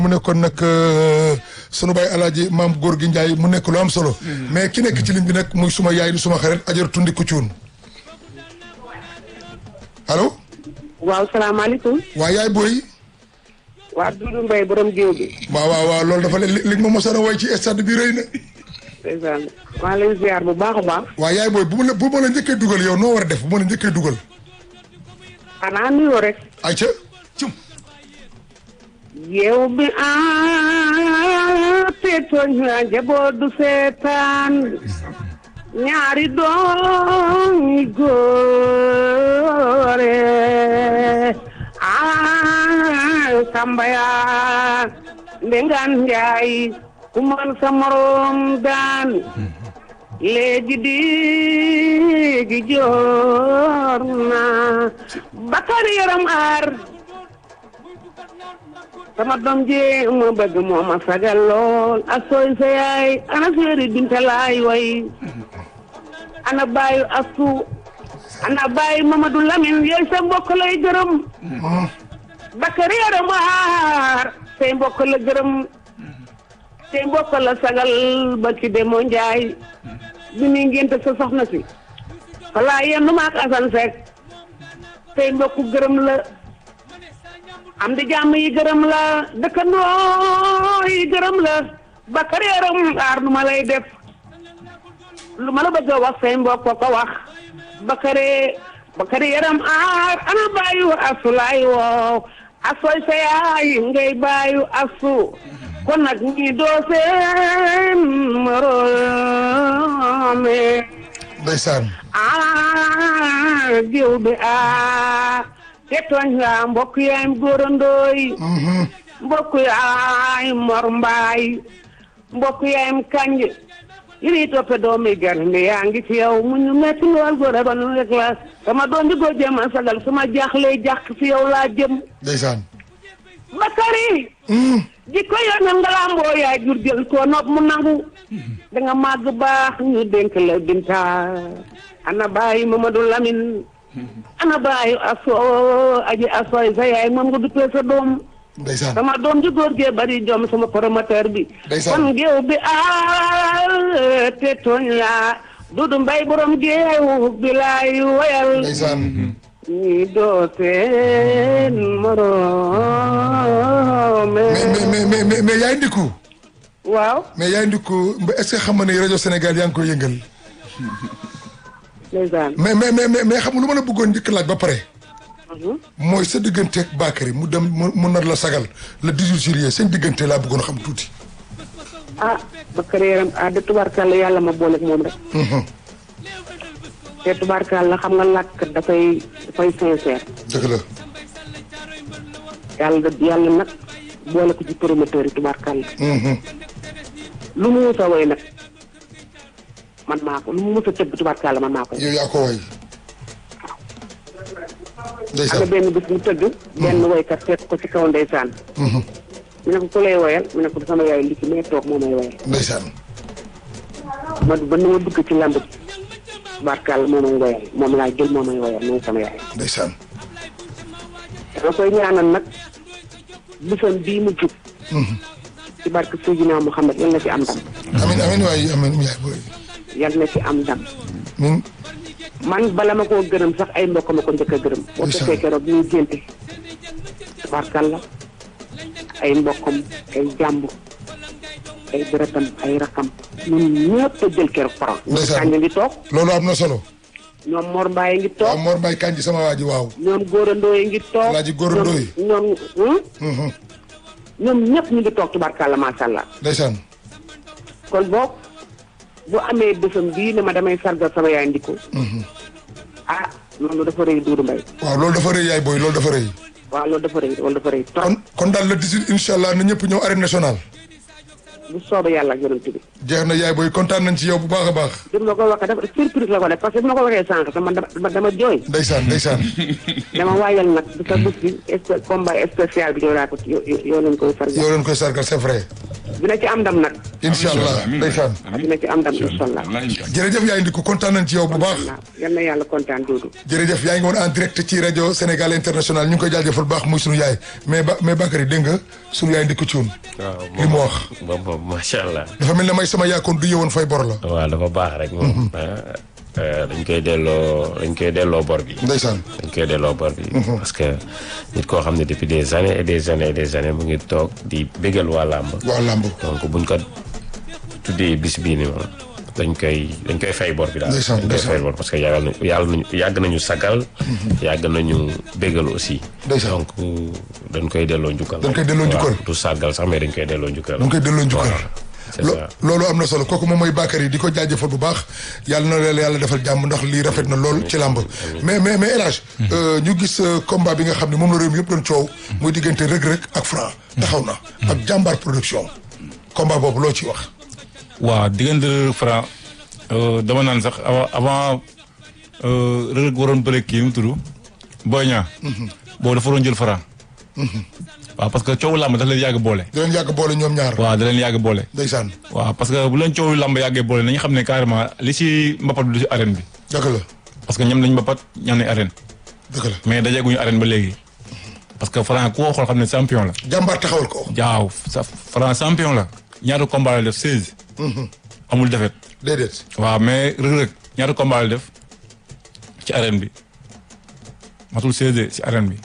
mu nekkoon nag sunu baay alaaji maam góor gi Njaay mu nekk lu am solo mais ki nekk ci lim bi nag muy suma yaay di suma xarit ajar tundi ku cuun allo waaw salaamaaleykum. waa yaay booy waa Doudou Mbaye borom géew bi. waaw waaw waaw loolu dafa li li ma mosaan a woy ci stade bi rëy na ndeysaan maa leen ziar bu baax a baax. waa yaay booy bu ma la bu ma la njëkkee dugal yow noo war a def bu ma la njëkkee dugal xanaa nuyoo rek. ayca cum géew bi ah te tooñ la njaboot du seetaan ñaari doom yi góore ah Sambaya Ndengaan Njaay ku man sa morom daan léegi di joor na Bakari yaram aar sama doom ji ma bëgg moo ma sagal lool asooy sa yaay ana seeri binta laay way ana baayu asu ana baayu Mamadou Lamine yooyu sa mbokk lay gërëm Bakari yaram aar say mbokk la gërëm say mbokk la sagal ba ci demoo njaay bi muy ngénte sa soxna si falaa yenn maak asan Seck say mbokk gërëm la am di jàmm yi gërëm la dëkkandoo yi gërëm la Bakari yaram aar nu ma lay def lu ma la bëgg a wax say mbokk ko wax Bakari Bakari yaram aar ana bàyyu asu laay woow asoy sa yaay ngay bàyyu asu kon nag ñi doo seen moroome ndeysaan ah géew bi ah te tooñ la mbokk yaayam góorandooy mbokk yaay mor mbaay mbokk yaayam kanj yiri toppe doomi garmi yaa ngi ci yow mu ñu metti lool góor ba nu rek la sama doom bi góor jéem a sagal suma jaaxlee jàq ci yow laa jëm ndeysaan Bakari jikko yoonal nga lamboo yaay jur jël ko nopp mu nangu da nga màgg baax ñu dénk la binta ana bàyyi Mamadou Lamine ana bàyyi aso aji asoy sa yaay moom nga duppee sa doom ndeysaan sama doom ji góor gee bari jom sama promoteur bi Ndeysaan. kon géew bi a te tooñ la Dudu Mbay borom géew bi laay woyal ndeysaan ñi doo seen moroome mais mais mais mais mais yaay ndiku waaw mais yaay ndiku est-ce que xam nga ne rajo Sénégal yaa ngi koy yëngal ndeysaan mais mais mais mais mais xam nga lu ma la bëggoon njëkk laaj ba pare mooy sa digganteeg Bakary mu dem mu mu nar la sagal le 18 juillet seen diggante laa bëggoon xam tuuti. ah Bakary yaram ah de tubaarkàlla yàlla ma booleeg moom rek te tubaarkàlla xam nga làkk dafay dafay sincère dëgg la yàlla da yàlla nag boole ko ci promoteur yi tubaarkàlla lu mu mus a woy nag man maa ko lu mu mus a tëgg tubaarkàlla man maa ko yow yaa ko way am na ndeysaan benn bis mu tëgg benn woykat fekk ko ci kaw ndeysaan mu ne ko ku lay woyal mu ne ko sama yaay li ci mee toog moo may woyal ndeysaan ma ba na ma dugg ci lamb ji tubaarkàlla moo may woyal moom laa jël moo may woyal mooy sama yaay ndeysaan dama koy ñaanal nag bisam bii mu jub ci barke Seydina Muhammad yal na ci am ndam amin amin waay amin yaay booy yal na ci am ndam min man bala ma koo gërëm sax ay mbokk ma ko njëkk a gërëm boo Ndeysaan. fekkee keroog ñuy génte tubaarkàlla ay mbokkam ay jàmbur ay deretam ay rakam ñun ñëpp a jël keroog parole ñoom Ndeysaan. Kànja ngi toog loolu am na solo. ñoom Mor Mbaye ngi waaw toog Mor Mbaye Kanji sama waa ji waaw. ñoom góorandoo yi ngi toog Alaaji Góorandoo yi. ñoom ñoom Mhm. ñoom ñëpp ñu ngi toog tubaarkàlla macha allah ndeysaan kon boog bu amee bésam bii ne ma damay sargal sama yaay ndiko ah loolu dafa rëy Doudou Mbaye waaw loolu dafa rëy yaay booy loolu dafa rëy. waaw loolu dafa rëy loolu dafa rëy trop kon kon daal le 18 incha allah na ñëpp ñëw arène nationale. bu soobee yàlla ak yonent bi jeex na yaay booy kontaan nañ ci yow bu baax a baax. bi ma ko waxee dafa surprise la ko def parce que bi ma ko waxee sànq dama dama dama jooy ndeysaan ndeysaan. dama waajal nag bi sa bés bi spé- combat spécial bi yow laa ko yow yow lañ koy sargal yow leen koy sargal c'est vrai. dina ci am ndam nag incha allah ndeysaan dina ci am ndam incha allah. jërëjëf yaay Ndiku kontaan nañ ci yow bu baax yal na yàlla kontaan Doudou. jërëjëf yaa ngi woon en direct ci rajo Sénégal international ñu ngi koy jaajëfal bu baax muy sunu yaay mais ba mais Bakary dégg nga sunu yaay Ndiku Cuun waaw li mu wax moom moom macha allah. dafa mel ne may sama yaakoon du yewoon fay bor la waaw dafa baax rek moom. ah, dañ koy delloo dañ koy delloo bor bi. ndeysaan dañ koy delloo bor bi. parce que nit koo xam ne depuis des années et des années et des années mu ngi toog di bégal waa làmb. waa làmb donc buñ ko tuddee bis bii ni moom dañ koy dañ koy fay bor bi daal. Ndeysaan, dañ koy ndeysaan. fay bor parce que yàgg nañu yàlla nañu yàgg nañu sagal. yàgg nañu bégal aussi. Ndeysaan. donc dañ koy delloo njukkal. Dañ koy delloo njukkal. waaw du sagal sax mais dañ koy delloo njukkal. dañ koy delloo njukkal Voilà, c'est Lo- ça. loolu am na solo kooku moom mooy Bakary di ko jaajëfal bu baax yàlla na leen yàlla defal jàmm ndax lii rafet na lool ci làmb mais mais mais El Hadj ñu gis euh, combat bi nga xam ne moom la réew mi yëpp doon coow muy diggante Reug Reug ak Franc taxaw na ak jàmbaar production combat boobu loo ci wax waaw diggante Franc euh, dama naan sax avant avant euh, Reug Reug waroon bëre kii mu tudd Boy Niang boobu dafa waroon jël Franc waaw parce que coowu làmb daf leen yàgg boole di leen yàgg boole ñoom ñaar waaw da leen yàgg boole ndeysaan waaw parce que bu leen coowu làmb yàggee boole nañu xam ne carrément li si mbapat bi du si arène bi dëgg la parce que ñam nañ mbapat ñam nañ arène dëgg la mais dajeeguñu arène ba léegi parce que Franc ku ko xool xam ne champion la jàmbaar taxawal ko jaaw sa Franc champion la ñaata combat la def seize amul defet déedéet waaw mais Reug Reug ñaata combat la def ci arène bi matul 16 ci arène bi.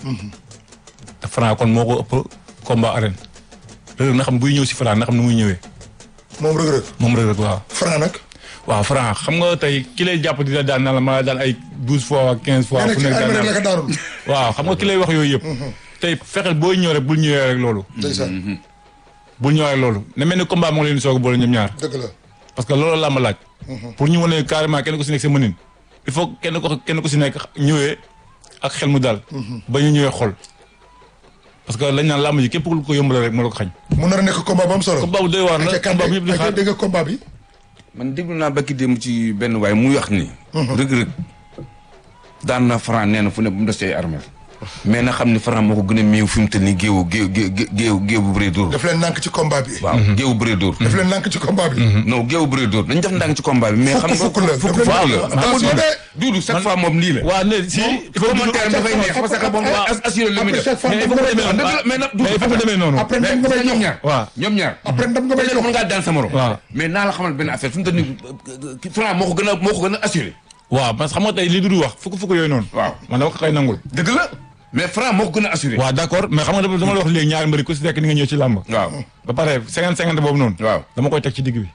te Franc kon moo ko ëpp combat arène. Reug Reug na xam buy ñëw si Franc na xam ni muy ñëwee moom Reug Reug moom Reug Reug waaw. Franc nag waaw Franc xam nga tey ki lay jàpp di la daan na la ma daan ay douze fois ak quinze fois. nee na fu ci nekk armée daan rek la naa ko daanul waaw xam nga ki lay wax yooyu yëpp. tey fexeel booy ñëw rek bul ñëwee rek loolu. ndeysaan bul ñëwee rek loolu ne mel ni combat moo leen di soog a boole ñoom ñaar. dëgg la parce que loolu làmb laaj. pour ñu wane carrément kenn ku si nekk sa mënin. il faut kenn ko kenn ku si nekk ñëwee ak xel mu daal. ba ñu ñëwee xol. parce que lañ naan làmb ji képp ku ko yombal rek moo la ko xañ. mu nar a nekk combat bu am solo combat bu doy waar la ayca combat bu ñëpp di Kande xaar. ayca dégg nga combat bi man déglu naa bakki démb ci benn waay muy wax ni. Reug Reug daan na Franc nee na fu ne bu mu des ci ay armeel mais na xam ni Franc moo ko gën a miiw fi mu toll nii géewu géew géew géew géew bu bëree dóor. daf leen nànk ci combat bi waaw géew bu bëree dóor. daf leen nànk ci combat bi non géew bu bëree dóor dañ def ndànk ci combat bi. mais xam nga fukk la fukk daf fukk leen- la. attention de Duudu chaque fois moom lii la. waa ne si. il faut commentaire dafay neex parce que moom as- assuré li muy après def. chaque fois mais il ndam faut nga que may demee jox noonu. mais nag mais il faut que demee noonu. après mais ndam nga may ñoom jox ñaar. waaw. ñoom ñaar. après ndam nga may peut-être jox mën ngaa daan sa morom. waaw. mais naa la xamal benn affaire fi mu toll nii Franc moo ko gën a moo ko gën a assuré. waaw parce que xam nga tey li Doudou wax fukk fukk yooyu noonu. waaw. man dama ko koy nangul. dëgg la mais Franc moo ko gën a assuré. waaw d' accord mais xam nga dama dama la wax léegi ñaari mbëri ku si nekk ni nga ñëw ci làmb. waaw. ba pare cinquante cinquante boobu noonu. waaw. dama koy teg ci digg bi.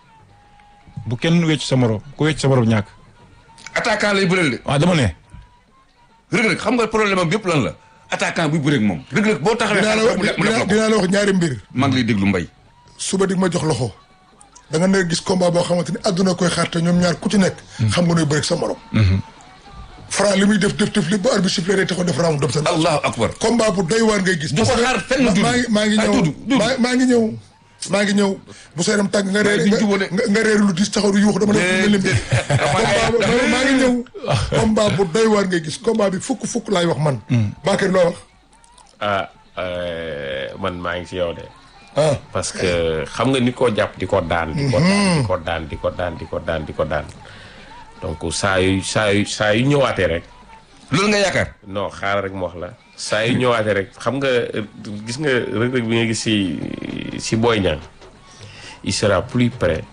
bu kenn wecc sa morom ku wecc sa morom ñàkk. attaquant lay bëreel de. waaw dama ne. Reug Reug xam nga problème am yëpp lan la attaquant buy bëreeg moom. Reug Reug boo taxawee dinaa la wax mu def mu def dinaa la ko. dinaa la wax ñaari mbir maa ngi lay déglu mbay. suba di ma jox loxo da nga ne gis combat boo xamante ni àdduna koy xaar te ñoom ñaar ku ci nekk. xam nga nooy bëri sa morom. Franc li muy def def def lépp ba arbitre sifflé day taxaw def round dem sa. allahu akbar. combat bu doy waar ngay gis. Du ko xaar fenn ma- Doudou. maa ngi maa ngi Ah, ñëw Doudou, Doudou. maa maa ngi ñëw. maa ngi ñëw bu sa yaram tàng nga reer duñ jubóo de. nga nga reer lu dis taxaw du yuux dama def lu mel ni mbir. combat bu maa ngi ñëw. combat bu doy waar ngay gis combat bi fukk fukk laay wax man. Bakary loo wax. ah euh, man maa ngi si yow de. ah parce que xam nga ni ko jàpp di ko daan. di ko daan di ko daan di ko daan di ko daan di ko daan. donc saa yu saa yu saa yu ñëwaatee rek. loolu nga yaakaar. non xaaral rek mu wax la. saa yu ñëwaatee rek xam nga euh, gis nga Reug Reug bi nga gis si si Boy Niang il sera plus prêt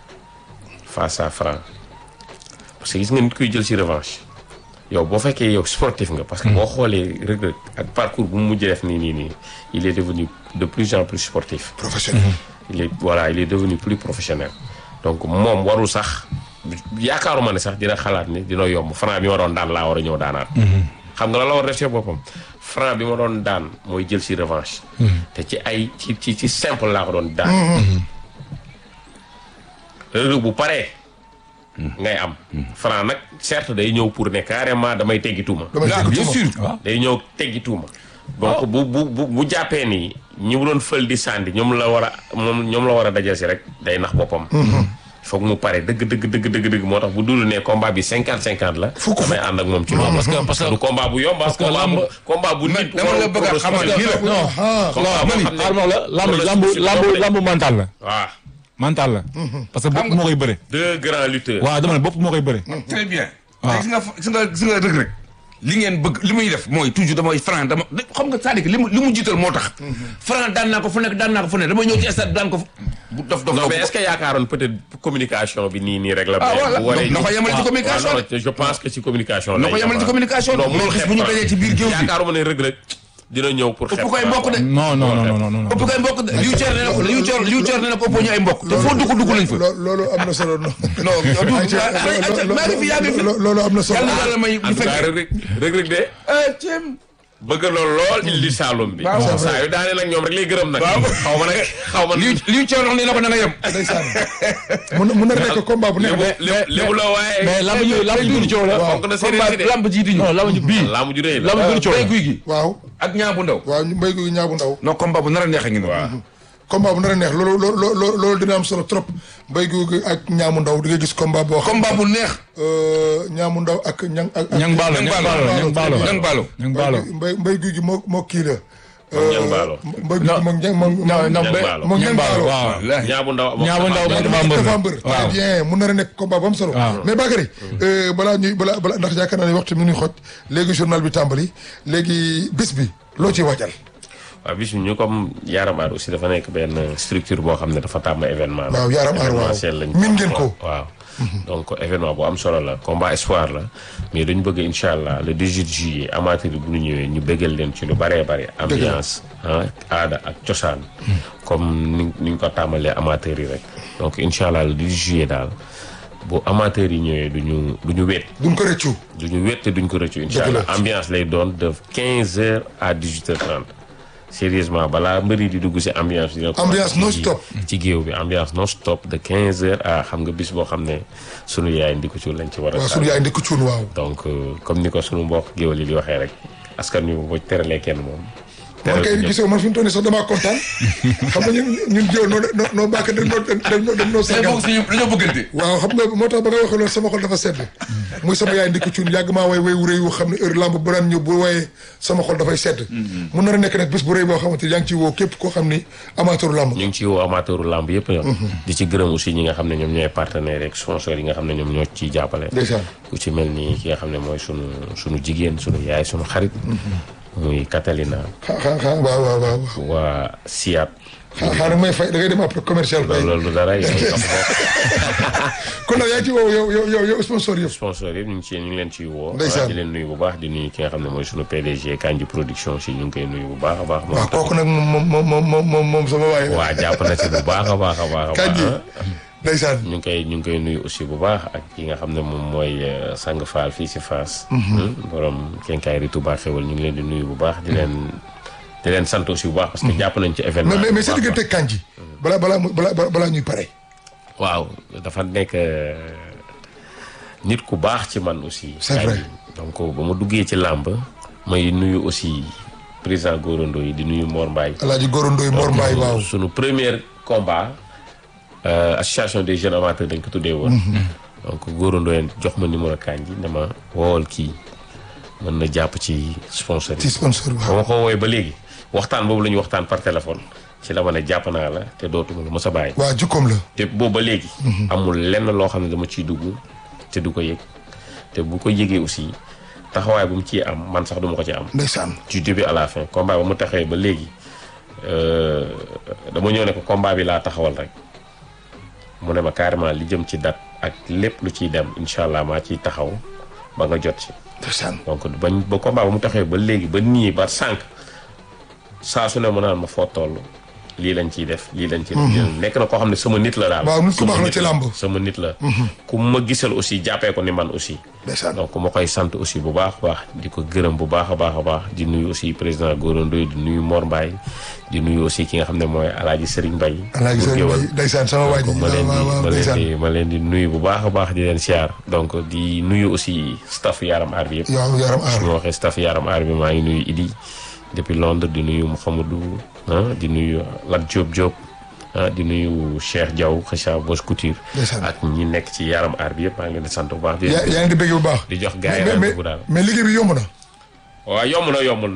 face à Franc parce que gis nga nit kuy jël si revanche yow boo fekkee yow sportif nga. parce que boo xoolee Reug Reug ak parcours bu mu mujj def nii nii nii il est devenu de plus en plus sportif. professionnel. il est voilà il est devenu plus professionnel donc moom warul sax yaakaaruma ne sax dina xalaat ni dina yomb franc bi ma doon daan laa war a ñëw daanaat. xam nga la la war a def ci boppam franc bi ma doon daan mooy jël si revanche. te ci ay ci ci ci simple laa ko doon daan. Reug Reug bu paree. ngay am. franc nag certes day ñëw pour ne carrément damay teggi tuuma. damay Ah, dégg bien tuuma. sûr. day ñëw teggi tuuma. donc bu bu bu bu jàppee nii ñi mu doon fël di sànni ñoom la war a moom ñoom la war a dajal si rek day nax boppam. foog mu pare dëgg dëgg dëgg dëgg dëgg moo tax bu dul ne combat bi cinquante cinquante la. Fukk damay ànd ak moom ci loolu. parce que parce que du combat bu yomb parce que lamb- combat bu Man nit. dama la bëgg a xamal nii la. non ah combat boo xam ne xaaral ma la lamb loolu lamb si lamb bopp de. lamb mental la. waaw mental la. parce que bopp moo koy bëre. deux grands lutteurs. waaw dama ne bopp moo koy bëre. très bien. waaw. gis nga gis nga gis nga rëg rëg li ngeen bëgg li muy def mooy toujours damay franc dama xam nga c'est-à-dire que li mu li mu jiital moo tax. franc daan naa ko fu nekk daan naa ko fu nekk dama ñëw ci stade daan ko fu. bu dof dof non dof mais est-ce que yaakaaroon peut-être communication bi nii nii rek la. Ah, voilà. bu waree na ko yemale ci waaw, communication waaw, non, je pense que ci communication. na lay ko yemale ci yem, communication non mais mënul gis xeeb bu ñu Franc. dajee ci biir géew bi yaakaaruma ne Reug Reug dina ñëw pour. ëpp xeeb koy Franc. mbokk de. non non non non non. ëpp koy mbokk de liu ceer nee na ko liu ceer liu ceer nee na ko ëppoo ñu ay mbokk te foo dugg dugg nañ fa. loo loolu am na solo non. non yow du ayca maa ngi fi yaa ngi fi. lo- loolu am na solo. yàlla na yàlla may en ñu tout cas fekk. Reug Reug Reug Reug de ah ceeb. bëgg lool lool il di Saloum bi. Waaw, c'est vrai. saa yu daane nag ñoom rek lay gërëm nag. xaw ma nag xaw ma liu liu ceer wax nee na ko na nga yem. ndeysaan mun na mun na nekk combat bu neex lébu de. lébu lébu la waaye. mais lamb ji lamb ji gën coow la. fonk na séeréer si de. lamb ji di ñu. non lamb ji bii. lamb ju rëy la. lamb gën coow bay la. guy gi waaw ak ñaa bu ndaw. waaw mbéy gu ñaabu ndaw. non combat bu nar a neex a ngi noonu. combat bu nar a neex loolu loolu loolu loolu dina am solo trop mbéy gu ak ñaamu ndaw di nga gis combat boo xam. combat bu neex. euh, ñaamu ndaw ak ñang ak. ak- ñang baalo Ñang ñang Baalo, baalo ñang baalo. Ñang Baalo. ñang baalo. mbay mbay guy gi moo moo kii la. Moom Ñang Baalo. mbay guy gi moom ñang moom. non non Ñang ba- Baalo. moom ñang baalo. waaw. ñaabu ndaw Ñaabu ndaw Tapha moo Mbeur. Tapha Mbeur. dafa mbër très waaw. bien mun na a nekk combat bu am solo. waaw. mais Bakary. euh, balaa ñuy balaa balaa ndax yaakaar naa ne waxtu mi ngi xoj léegi journal bi tàmbali léegi bis bi loo ciy waajal. waaw bis bi ñu comme Yaram Aar aussi dafa nekk benn structure boo xam ne dafa tàmm événement la. waaw Yaram Aar waaw événementiel lañ min ngeen ko. waaw donc événement bu am solo la combat espoir la mais dañu bëgg incha allah le 18 juillet amateur yi bu ñu ñëwee ñu bëggal leen ci lu bëree bëri ambiance ah aada ak cosaan comme ni ni ñu ko tàmbalee amateur yi rek donc incha allah le 18 juillet daal bu amateur yi ñëwee du ñu du ñu wéet duñ ko rëccu. du ñu wéet te duñ ko rëccu incha Dëgg la. allah ambiance lay doon de 15 heures à 18 heures 30 sérieusement balaa mbëri di dugg si ambiance dina ko Ambiance non ci- stop. ci géew bi ambiance non stop de 15 heures à xam nga bis boo xam ne sunu yaay ndiku ci lañ ci war a waaw sànni. sunu yaay ndekku cuun waaw. donc euh, comme ni ko sunu mbokk géwél yi di waxee rek askan wi boo teralee kenn moom man kay ñëpp. gisoo man fi mu toll nii sax damaa kontaan xam nga ñun ñun jëw noo noo noo bàkk dañ noo dañ noo dañ noo tey sargal bokk suñu dañoo bëggante. waaw xam nga moo tax ba nga waxee loolu sama xol dafa sedd muy sama yaay ndikku cuun yàgg maa way way wu rëy wu xam ne heure lamb bu daan ñëw bu wayee sama xol dafay sedd mun na a nekk nag bés bu rëy boo xamante ni yaa ngi ciy woo képp koo xam ni amateur lamb ñu ngi ci woo amateuru lamb yëpp ñoom di ci gërëm aussi ñi nga xam ne ñoom ñooy partenaires rek sponsors yi nga xam ne ñoom ñoo ciy jàppale ndeysaan ku ci mel ni ki nga xam ne mooy sunu sunu jigéen sunu yaay sunu xarit muy Catalina xaa xaa xaa waaw waaw waaw waaw waa Siat xaa xaa nag may fay da ngay dem après commercial fay loolu du dara yow sax kon nag yaa ngi ci woo yow yow yow yow sponsor yëpp sponsor yëpp ñu ngi ci ñu ngi leen ciy woo Ndeysaan. di leen nuyu bu baax di nuyu ki nga xam ne mooy sunu PDG Kanji production aussi ñu ngi koy nuyu bu baax a baax moom waaw tamit. kooku nag moom moom moom moom moom moom sama waay waa jàpp na ci bu baax a baax a baax a Kanji baax ndeysaan ñu ngi koy ñu ngi koy nuyu aussi bu baax ak ki nga xam ne moom mooy euh, sang faal fii si Fass borom kenkaay ri Touba xewal ñu ngi leen di nuyu bu baax di leen di leen sant aussi bu baax parce que jàpp nañ ci événement mais mais mais bi sa bu baax a diggante kanji balaa balaa mu- balaa balaa ñuy pare waaw dafa nekk euh, nit ku baax ci man aussi. C'est vrai. Kanji. donc ba ma duggee ci làmb may nuyu aussi président Gorondo yi di nuyu Mor Mbaye. alaaji Goro Ndoy Mor Mbaay waaw sunu premier combat euh, association des jeunes amateurs dañ ko tuddee woon. donc Gorondo yi jox ma numéro Kanji ne ma woowal kii mën na jàpp ci sponsor ci yi. sponsor ba waaw ma ko woowee ba léegi waxtaan boobu la ñuy waxtaan par téléphone ci la ma ne jàpp naa la te dootuma la mos a bàyyi. waa jukkoom la te boobu ba léegi. amul lenn loo xam ne dama ciy dugg te du ko yëg te bu ko yëgee aussi taxawaay bu mu ciy am man sax duma ko ci am. ndeysaan du début à la fin combat ba mu taxawee ba léegi euh, dama ñëw ne ko combat bi laa taxawal rek mu ne ma carrément li jëm ci date ak lépp lu ciy dem incha allah maa ciy taxaw ba nga jot ci. ndeysaan donc bañ ba combat ba mu taxawee ba léegi ba nii ba sànq saa su ne mu naan ma foo toll lii lañ ciy def lii lañ ciy def. lii lañ- nekk na koo xam ne sama nit la daal. Waaw, nit ku Sama baax la nit ci làmb. sama nit la. ku ma gisal aussi jàppee ko ni man aussi. ndeysaan donc ma koy sant aussi bu baax a baax di ko gërëm bu baax a baax a baax di nuyu aussi président Gora Ndoye di nuyu Mor Mbaye di nuyu aussi ki nga xam ne mooy Alaaji Serigne Mbaye alaaji Bour Sëriñ Guéweul. Mbaay ndeysaan sama waa ji donc ma leen waaw di waaw ma leen ndeysaan di ma leen di nuyu bu baax a baax di leen siyaar donc di nuyu aussi staff Yaram Aar bi yëpp yow yaram aar su ma waxee staff Yaram Aar bi maa ngi nuyu Idi depuis Londres di nuyu Mouhamadou ah di nuyu Lat Diop Diop ah di nuyu Cheikh Diaw Kheucha Bos Couture Ndeysaan. ak ñi nekk ci Yaram Aar bi yëpp maa ngi leen di sant bu baax di yaa yaa ngi di bëgg bu baax di jox gars yi mais mais rendez-vous daal mais liggéey bi yomb na waaw yomb na yombul nag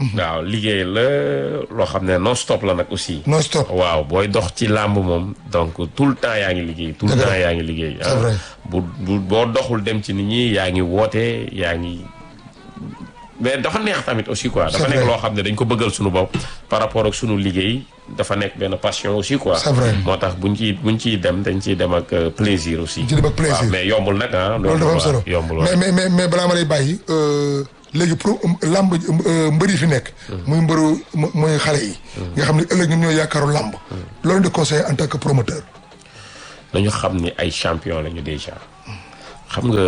waaw liggéey la loo xam ne non stop la nag aussi. non stop waaw booy dox ci làmb moom donc tout le temps yaa ngi liggéey. tout le Dëgg la. temps yaa ngi liggéey. C'est vrai. bu bu boo doxul dem ci nit ñi yaa ngi woote yaa ngi. mais dafa neex tamit aussi quoi. dafa C'est nekk vrai. loo xam ne dañ ko bëggal suñu bopp par rapport ak suñu liggéey dafa nekk benn passion aussi quoi. C'est vrai. moo tax buñ ciy buñ ciy dem dañ ciy dem ak euh, plaisir aussi. Ci dem ak plaisir. waaw mais yombul nag ah. loolu dafa am solo yombul mais waaw. mais mais mais balaa ma lay bàyyi euh, léegi pro làmb euh, mbër yi fi nekk. muy mbëru mu- muy xale yi. nga xam ne ëllëg ñun ñooy yaakaaru làmb. loolu de conseil en tant que promoteur. dañu xam ni ay champion lañu déjà xam nga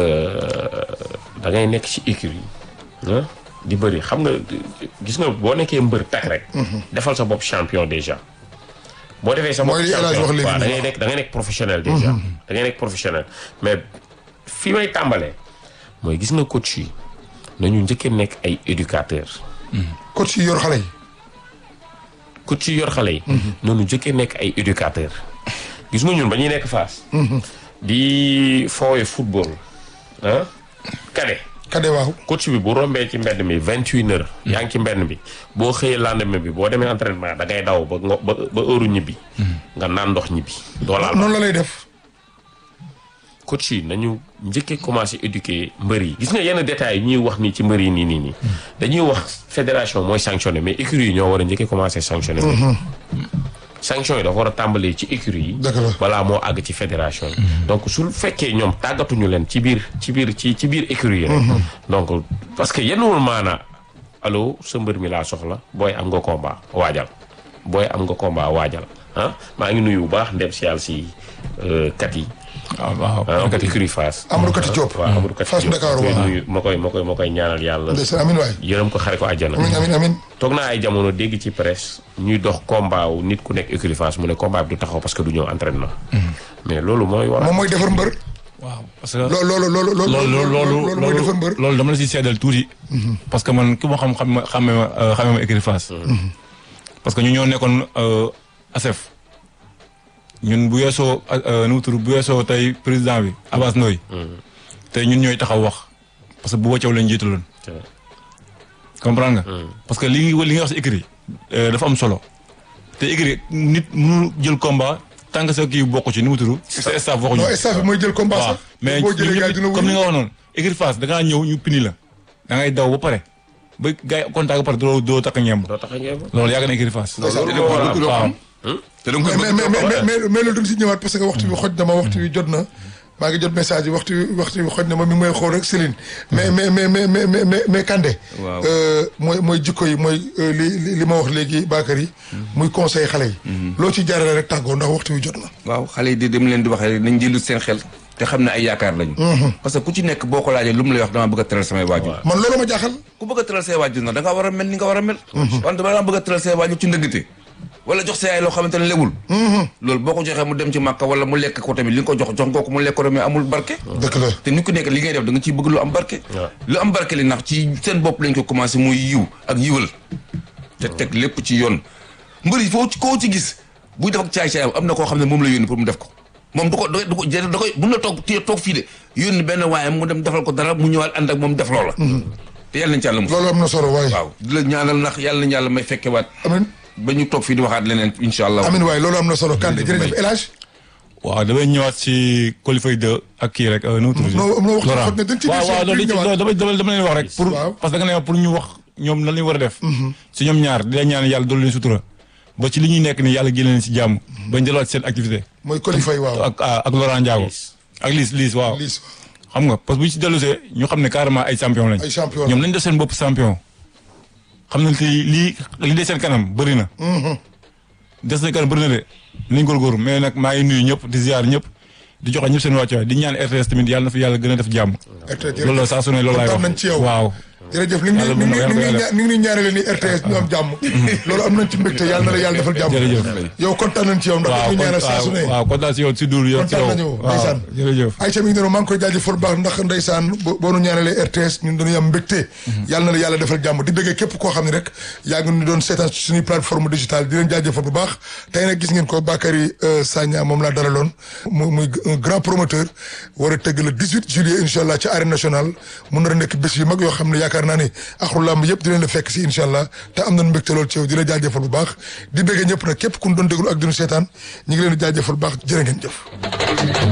da ngay nekk ci écurie ah di bëri xam nga gis nga boo nekkee mbër tak rek. defal sa bopp champion déjà. boo defee sa bopp Mooy li El Hadj wax léegi waaw da nii. ngay nekk da ngay nekk professionnel déjà. da ngay nekk professionnel mais fi may tàmbalee mooy gis nga coach yi nañu njëkkee nekk ay éducateurs. coach yi yor xale yi. coach yi yor xale yi. noonu njëkkee nekk ay éducateurs. gis nga ñun ba ñuy nekk Fass. di foowe football ah kade kade waaw. coach bi bu rombee ci mbedd mi vingt une heures. yaa ngi ci mbedd mi boo xëyee lendemain bi boo demee entraînement da ngay daw ba ngo- ba ba heure ñibbi. nga naan ndox ñibbi. doo laal noonu la lay def. coach yi nañu njëkkee commencé éduquer mbër yi gis nga yenn détails yi ñuy wax nii ci mbër yi nii nii nii dañuy wax fédération mooy sanctionné mais écurie yi ñoo war a njëkkee commencé sanctionné sanction yi dafa war a tàmbalee ci écurie yi Dëgg la. balaa moo àgg ci fédération yi donc su fekkee ñoom tàggatuñu leen ci biir ci biir ci ci biir écurie yi rek donc parce que yenwul maana allo sa mbër mi laa soxla booy am nga combat waajal booy am nga combat waajal ah maa ngi nuyu bu baax ndem si yàlla si euh, kat yi waaw waaw. ah kat yi. écurie Fass Amadou Kati Diop. waaw Amadou Kati Fass Diop Ndakaaru ma koy waaw. nuyu ma koy ma koy ma koy ñaanal yàlla ndeysaan amin waay. yërëm ko xare ko àjjana amin amin amin. toog naa ay jamono dégg ci presse ñuy dox combat wu nit ku nekk écurie Fass mu ne combat bi du taxaw parce que du ñëw entraînement mais loolu mooy waral moom mooy defar mbër. waaw parce que. loo loolu loolu loolu. loolu loolu loolu mooy defar mbër. loolu dama la si seedal tuuti. parce que man ki ma xam xam ma xamee ma xamee ma écurie Fass. parce que ñu ñoo nekkoon ASEF. ñun bu yeesoo nu mu tudd bu yeesoo tey président bi Abbas Ndoye. tey ñun ñooy taxaw wax parce que bu wàcceew lañ jiitaloon. comprendre nga. parce que li li nga wax si écurie dafa am solo. te écurie nit mënu jël combat tant que sa kii bokk ci nu mu tudd. sa staff waxuñu. non staff bi mooy jël combat waaw sax. mais boo jëlee gars yi dina comme ni wuyu. nga wax noonu écurie Fass da ngaa ñëw ñu pini la da ngay daw ba pare ba gars yi contact ba pare doo doo takk ñemb doo tax a ngeen loolu yàgg na écurie Fass loolu moo waral waaw te da nga koy mais bëgg mais trop mais mais mais loolu duñ si ñëwaat parce que waxtu bi xoj na ma waxtu bi jot na maa ngi jot message yi waxtu bi waxtu bi xoj na ma mi ngi may xool rek Céline mais mais mais mais mais mais mais mais Kandé. Waaw. euh, mooy mooy jikko yi mooy euh, li li li ma wax léegi Bakary. muy conseil xale yi. loo ci jaarale rek tàggoo ndax waxtu bi jot na. waaw xale yi di dem leen di waxee nañ jëlu seen xel te xam ne ay yaakaar lañu parce que ku ci nekk boo ko laajee lu mu lay wax dama bëgg a teral samay waajur man loolu ma jaaxal. ku bëgg a teral say waajur nag da ngaa war a mel ni nga war a mel wante ba dama bëgg a teral say waajur ci ndëggate wala jox sa yaay loo xamante ne lewul loolu boo ko joxee mu dem ci màkka wala mu lekk ko tamit li nga ko jox jox nga ko mu lekk ko mais amul barke dëgg la. te nit ku nekk li ngay def da nga ciy bëgg lu am barke waaw. lu am barke li ndax ci seen bopp lañ ko commencé muy yiw ak yiwal te teg lépp ci yoon mbër yi foo ci koo ci gis buy def ak caay-caayam am na koo xam ne moom la yónni pour mu def ko moom du ko da du ko jë- da koy mun na toog téye toog fii de yónni benn waaye mu dem defal ko dara mu ñëwaat ànd ak moom def loola te yàlla nañ ci yàlla mos loolu am na solo waaye. waaw di la ñaanal ndax yàlla nañ yàlla may fekkewaat amin ba ñu toog fii di waxaat leneen incha allah amin waaye loolu am na solo Kandé jërëjëf El Hadj. waaw damay ñëwaat si qualifié 2 ak kii rek nu mu tudd non non waxtu bi Laurent xoj na dañ ci waaw waaw loolu ñëwaat. dama dama dama leen wax rek pour Waaw. parce que da nga ne pour ñu wax ñoom lan lañu war a def si ñoom ñaar di leen ñaan yàlla doolu leen sutura ba ci li ñuy nekk ni yàlla génne leen si jàmm bañ delluwaat seen activité mooy qualifié waaw. ak ak Laurent Ndiago ak Liss Liss waaw Liss xam nga parce que bu ñu si dellusee ñu xam ne carrément ay champion lañ ay champion ñoom nañ def seen bopp champion xam nañ te lii li des seen kanam bëri na des seen kanam bëri na de nañ góorgóorlu mais nag maa ngi nuyu ñëpp di ziar ñëpp di joxe ñëpp seen wàccuwaay di ñaan RTS tamit yàlla na fi yàlla gën a def jàmm RTS loolu la saa su ne loolu laay wax kontaan nañ ci yow. waaw jërëjëf ni ngi Yàlla ni mën ngi na ko ni ngi yàlla ni ngi ñaarale ni RTS ñu am jàmm loolu am nañ ci mbégte yàlla na la yàlla defal jàmm Jërëjëf. yow kontaan nañ ci yow ndax waaw ñu ñaanal saa su ne waaw kontaan si yow si duul yow si kontaan yow nañu waaw ndeysaan jërëjëf Aïcha mi ngi noonu maa ngi koy jaajëfal bu baax ndax ndeysaan bo- boo nu ñaanalee RTS ñun dañuy am mbégte yàlla na la yàlla defal jàmm di bëggee képp koo xam ne rek yaa ngi ñu doon seetaan ci suñuy plateforme digitale di leen jaajëfal bu baax tey nag gis ngeen ko Bakary euh, Sagna moom laa dalaloon mu muy un grand promoteur war a tëgg le 18 juillet incha allah ci arène nationale mun na nekk bés yu mag yoo xam ne yaakaar yaakaar naa ni axru làmb yëpp dinañ la fekk si incha allah te am nañ mbégte lool ci yow di la jaajëfal bu baax di bëggee ñëpp nag képp ku ñu doon déglu ak dinu seetaan ñu ngi leen di jaajëfal bu baax jërë ngeen jëf